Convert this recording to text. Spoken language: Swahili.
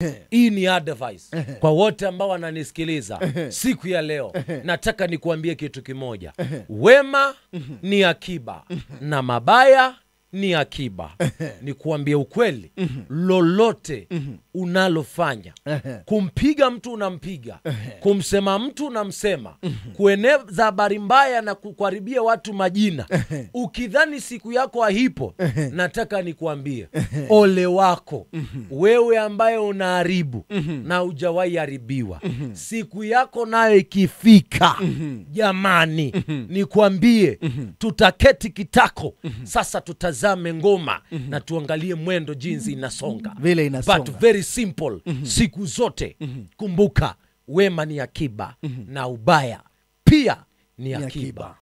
hii ni advice kwa wote ambao wananisikiliza siku ya leo nataka nikuambie kitu kimoja wema ni akiba na mabaya ni akiba nikuambie ukweli lolote unalofanya kumpiga mtu unampiga kumsema mtu unamsema kueneza habari mbaya na kukaribia watu majina ukidhani siku yako haipo nataka nikuambie ole wako wewe ambaye unaharibu na ujawahi haribiwa siku yako nayo ikifika jamani nikwambie tutaketi kitako sasa tutazame ngoma na tuangalie mwendo jinsi inasonga Vile inasonga. but very simple siku zote kumbuka wema ni akiba na ubaya pia ni Ni akiba akiba.